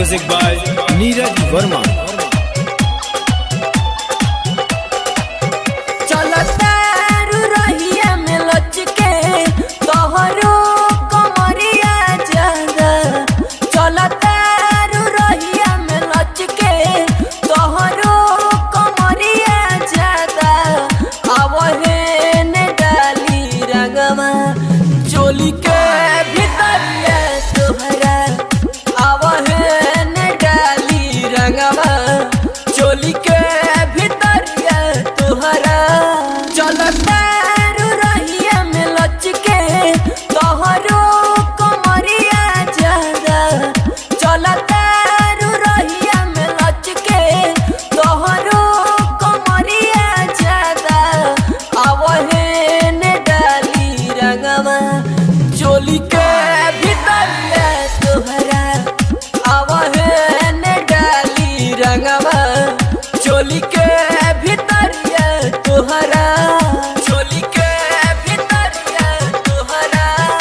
Music by Neeraj Verma. चलतारू रहिया में लचके तोहरो कमरिया ज्यादा चलतारू रहिया में लचके तोहरो कमरिया ज्यादा आवहे ने डाली रंगवा चोली के भीतरिया तोहरा आवहे ने डाली रंगवा चोली के भीतरिया तोहरा चलतारू रहिया में लचके तोहरो कमरिया ज्यादा चलतारू रहिया में लचके तोहरो कमरिया ज्यादा आवहे ने डाली रंगवा चोली के भीतरिया तोहरा आवहे ने डाली रंगवा चोली के भीतरिया तोहरा चोली के भीतरिया तोहरा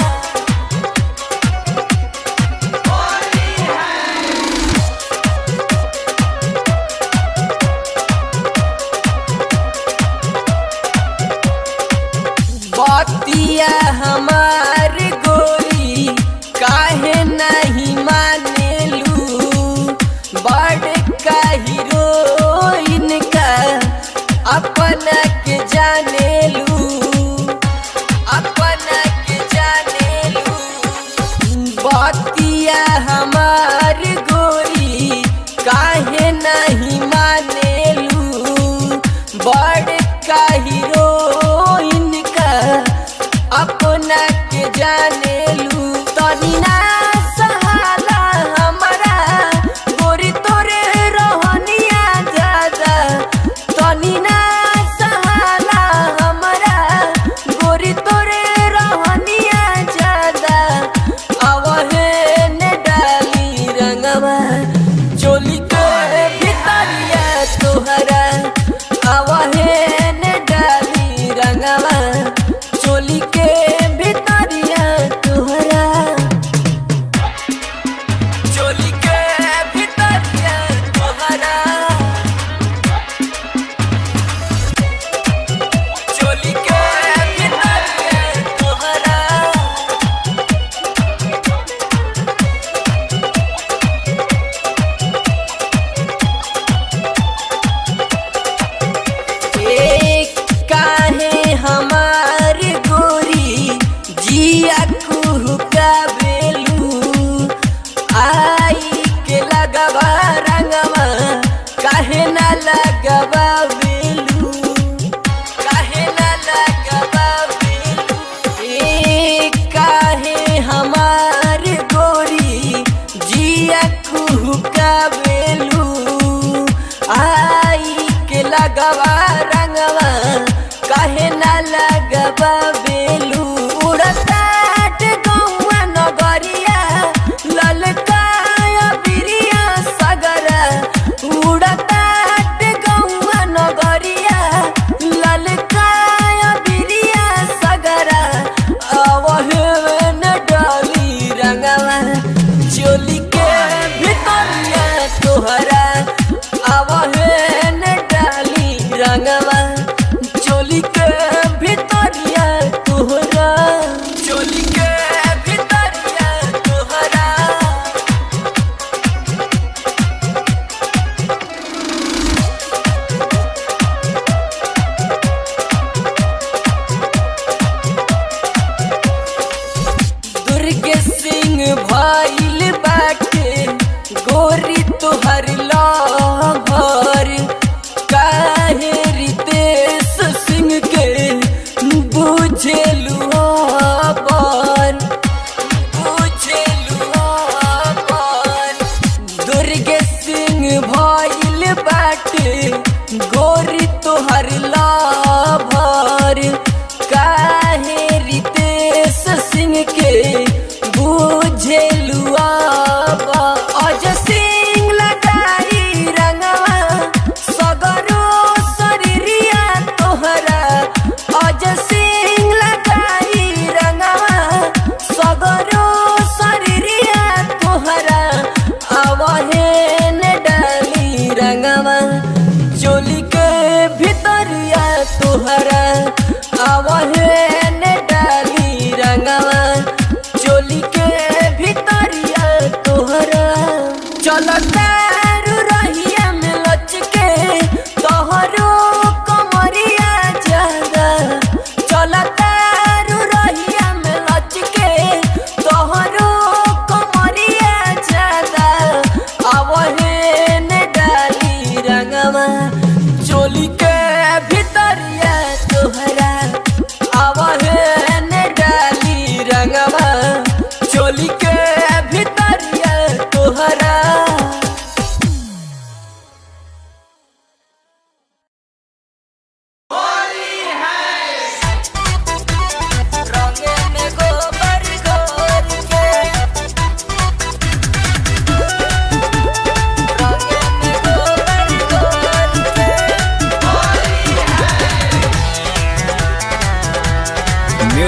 बतिया हमार गोरी काहे नहीं मानेलू बड़ का हीरोइन का अपना के जानेलू अपना के जानेलू बतिया हमार गोरी काहे नहीं मानेलू बड़ का हीरोइन का अपना के जानेलू तनी ना सहाला हमरा गोरी तोरे रहनिया ज्यादा तनी ना सहाला हमरा गोरी तोरे रहनिया ज्यादा आवहे ने डाली रंगवा चोली के भीतरिया तोहरा आवहे ने डाली रंगवा चोली के भीतरिया तोहरा चोली के भीतरिया तोहरा चोली के भीतरिया तोहरा एक काहे हमार गोरी जिया कुहुका बेलू आई के लगवा रंगवा काहे ना लगवा बेलू काहे ना लगवा बेलू एक काहे हमार गोरी जिया कुहुका बेलू आई के लगवा रंगवा काहे ना लगवा बेलू उड़ताट गौआ नगरिया ललकाया बिरिया सगरा उड़ताट गौआ नगरिया ललकाया बिरिया सगरा आवहे न डाली रंगवा चोली के भीतरिया तोहरा आवहे न डाली रंगवा चोली के भीतरिया तोहरा चोली के भीतरिया तोहरा दुर्ग सिंह भइल बाटे गोरी तोहर लाभर काहे रितेश सिंह के बुझेलू पर बुझेलू पर दुर्ग सिंह भइल बाटे गोरी तोहर लाभर काहे रितेश सिंह के बुझेलू अज सिंह लगाई रंगवा सगरो शरीरिया तोहरा अज सिंह लगाई रंगवा सगरो शरीरिया तोहरा आवहे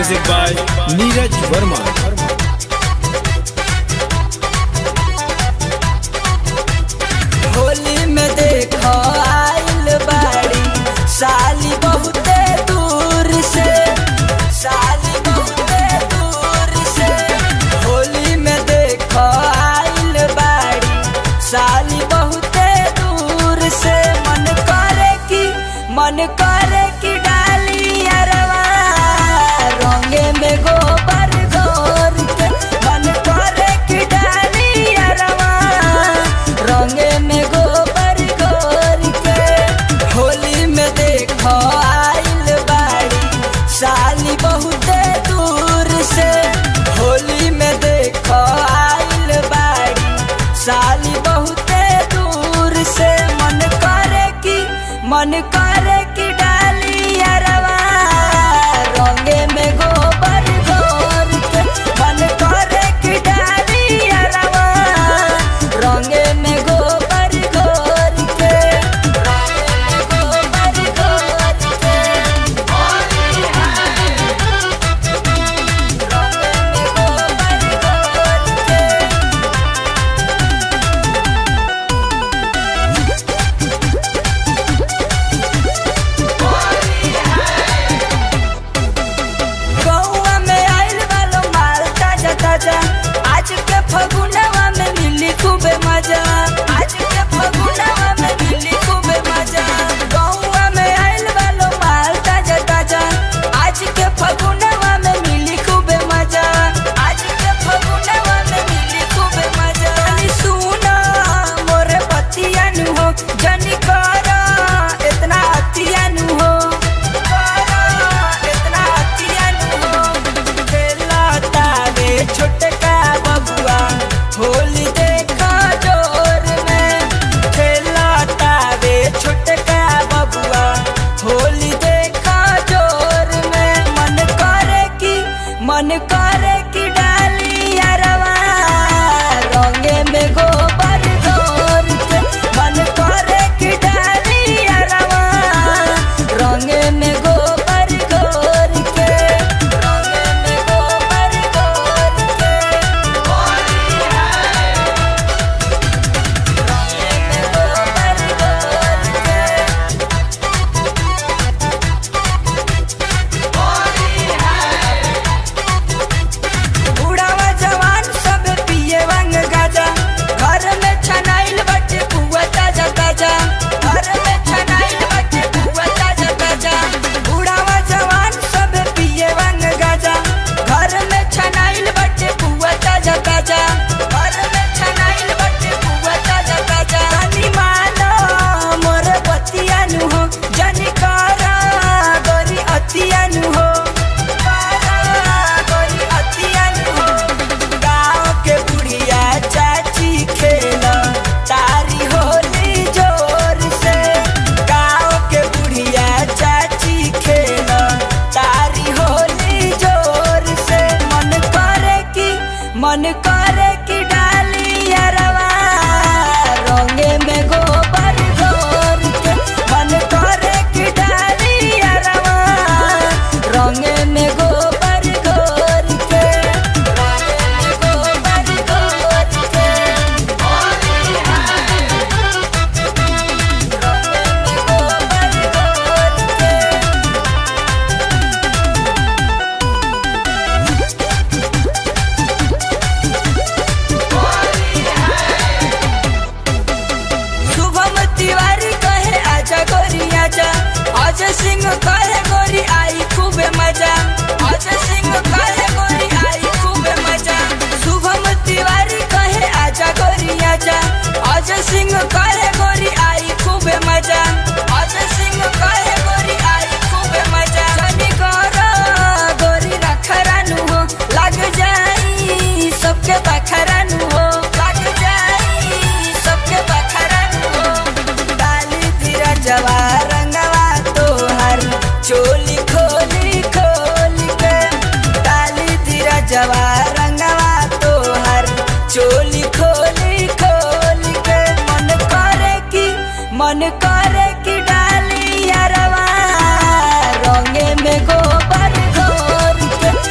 Music by Neeraj Verma. Holi में देखो आइल बाड़ी साली बहुते दूर से साली बहुते दूर से होली में देखो आइल बाड़ी साली बहुते दूर से मन करे कि मन करे कि डाली अरवा रंगे में गोबर घोर के मन करे कि डाली अरवा रंगे में गोबर घोर के होली में देखो आइल बाड़ी साली बहुते दूर से होली में देखो आइल बाड़ी साली बहुते दूर से मन करे कि मन करे कि डाली अरवा रंगे में गोबर घोर के मन करे कि डाली अरवा रंगे में गोबर घोर के रंगे में गोबर घोर के रंगे में गोबर घोर के गौआ में आइल वालो माल ताजा ताजा आज के फगुनवा में मिली खूबे मजा आज के फगुनवा में मिली खूबे मजा गौआ में आइल वालो माल ताजा ताजा आज के फगुनवा में मिली खूबे मजा आज के फगुनवा में मिली खूबे मजा अली सुना मोरे पतिया नु हो जनी करा इतना अतिया नु हो करा इतना अतिया नु हो खेला तारे छोटका बबुआ होली देखा जोर में खेला तारे छोटका बबुआ होली देखा जोर में मन करे कि मन करे कि डाली अरवा रंगे में गोबर घोर के मन करे कि डाली अरवा रंगे में गोबर घोर के रंगे में गोबर घोर के रंगे में गोबर घोर के बुढ़ावा जवान सब पिए वांग गाजा घर में छनाइल बटे पुआ ताजा ताजा घर में छनाइल बटे पुआ ताजा ताजा बुढ़ावा जवान सब पिए वांग गाजा घर में छनाइल बटे पुआ ताजा ताजा घर में छनाइल बटे पुआ ताजा ताजा जानी मानो मोर बतिया नु हो जानी करा गोरी अतिया नु हो करा गोरी अतिया नु हो गाँव के बुढ़िया चाची खेला तारी होली जोर से गाँव के बुढ़िया चाची खेला तारी होली जोर से मन करे कि मन करे कि डाली अरवा रंगे में गोबर घोर के मन करे कि डाली अरवा रंगे में गोबर घोर के रंगे में गोबर घोर के रंगे में गोबर घोर के शुभम तिवारी कहे आजा गोरी आजा अजय सिंह कहे गोरी आई खूबे मजा अजय सिंह कहे गोरी आई खूबे मजा शुभम तिवारी कहे आजा गोरी आजा अजय सिंह कहे गोरी आई खूबे मजा अजय सिंह कहे गोरी आई खूबे मजा जनी करो गोरी रखरानु हो लग जाई सबके बखरानु हो लग जाई सबके बखरानु हो डाली तेरा जवा रंगवा तोहर चोली खोली खोली के डाली तेरा जवा रंगवा तोहर चोली खोली खोली के मन करे कि मन करे कि डाली अरवा रंगे में गोबर घोर के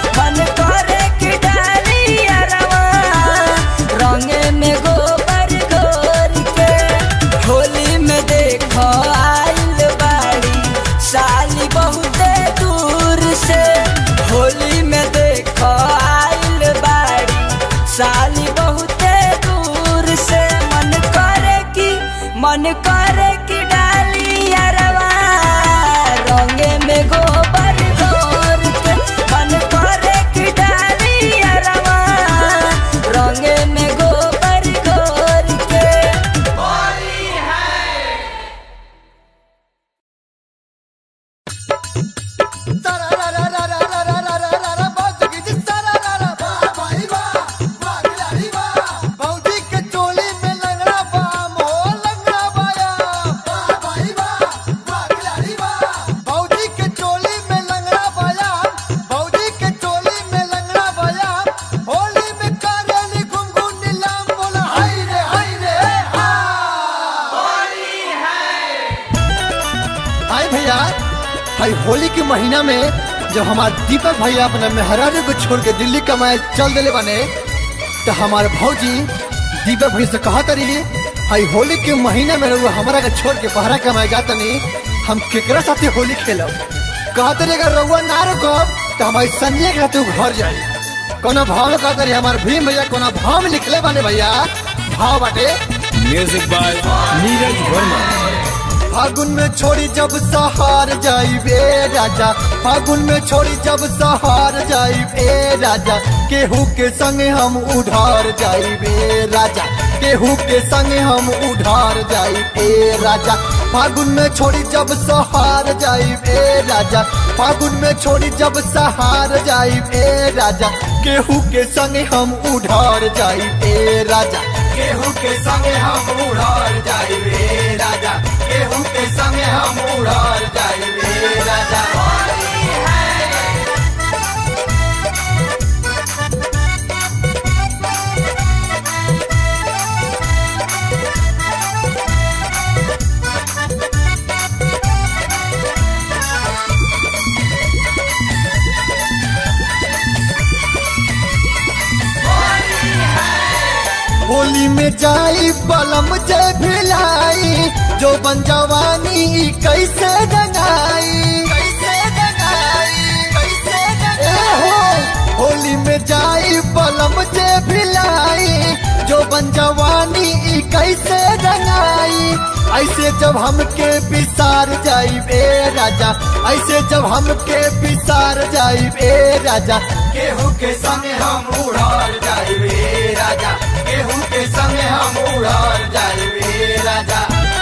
साली बहुते दूर से मन करे कि मन करे कि डाली अरवा रंगे में गोबर घोर के मन करे कि डाली अरवा रंगे में गोबर घोर के भौजी के चोली में लंगड़ा बाम हो लंगड़ा बाया भौजी के चोली में लंगड़ा बाया भौजी के चोली में लंगड़ा बाया होली में कारेली घुंघू नीलाम बोला हाय रे हाय रे हाय भैया हाय होली के महीना में जब हमार दीपक भैया अपने मेहरारू को छोड़ के दिल्ली कमाए चल दिले बने तो हमारे भौजी दीपक भैया से कहा तरी हाय होली के महीना में रहुआ हमारा के छोड़ के बहरा कमाए जाता नहीं हम केकरा साथे होली खेलब कहा तरी अगर रहुआ ना रुकब तो हमारी संजय के तू घर जाई कोनो भाव में कहा तरी हमार भीम भैया कोनो भाव में लिखले बने भैया भाव बाटे म्यूजिक बाय नीरज वर्मा फागुन में छोड़ी जब सहार जाई बे राजा फागुन में छोड़ी जब सहार जाई बे राजा केहू के संग हम उधार जाई बे राजा केहू के संग हम उधार जाई बे राजा फागुन में छोड़ी जब सहार जाई बे राजा फागुन में छोड़ी जब सहार जाई बे राजा केहू के संग हम उधार जाई बे राजा केहू के संग हम उधार जाई बे राजा केहू के संग हम उधार जाई बे राजा होली में जाई बलम जय भिलाई जो बन जवानी ई कैसे रंगाई कैसे रंगाई कैसे रंगाई होली में जाई बलम जय भिलाई जो बन जवानी ई कैसे रंगाई ऐसे जब हमके बिसार जाई बे राजा ऐसे जब हमके बिसार जाई बे राजा केहू के संग हम उड़ार जाई बे राजा केहू के संग हम उड़ार जाई बे राजा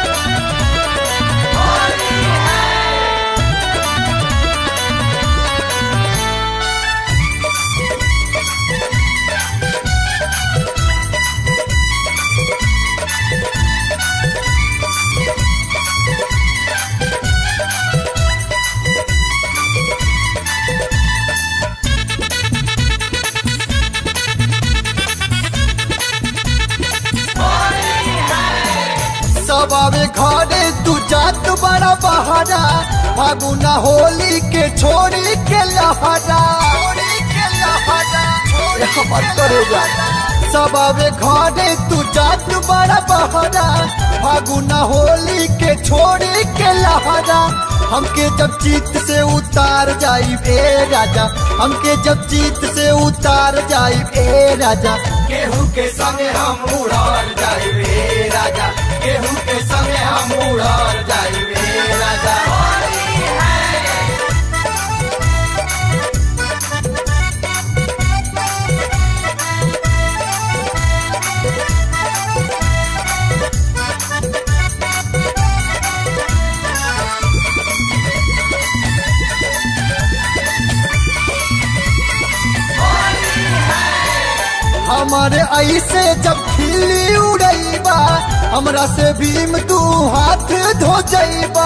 सब आवे घरे तू जात बड़ा बहारा फागुना होली के छोड़ी के लहरा छोड़ी के लहरा छोड़ी हमर करेगा सब आवे घरे तू जात बड़ा बहारा फागुना होली के छोड़ी के लहरा हमके जब जीत से उतार जाई ए राजा हमके जब जीत से उतार जाई ए राजा केहू के संगे हम उड़ार जाई ए राजा केहू के संगे हम उड़ार जाई ए राजा हमारे ऐसे जब खिली उड़ैबा हमरा से भीम तू हाथ धो जैबा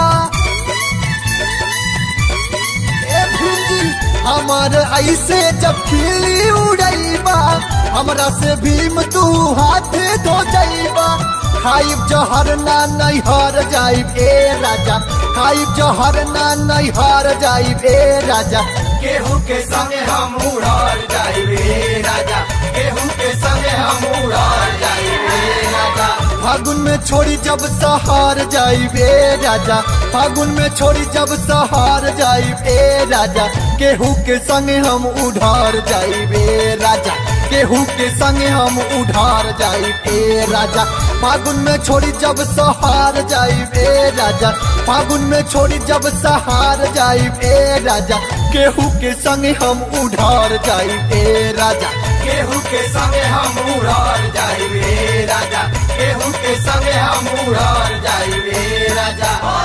ए भीम जी, हमारे ऐसे जब खिली उड़ैबा हमरा से भीम तू हाथ धो जैबा खाइब जहर ना नैहर जाइब ए राजा खाइब जहर ना नैहर जाइब ए राजा केहू के संगे हम उड़ार जाइब ए राजा केहू के संगे हम उड़ार जाइब ए राजा फागुन में छोड़ी जब सहार जाइब ए राजा फागुन में छोड़ी जब सहार जाइब ए राजा केहू के संगे हम उधार जाइब ए राजा केहू के संगे हम उधार जाई ए राजा फागुन में छोड़ी जब सहार जाई ए राजा फागुन में छोड़ी जब सहार जाई ए राजा केहू के संगे हम उधार जाई ए राजा केहू के संगे हम उधार जाई ए राजा केहू के संगे हम उधार जाई ए राजा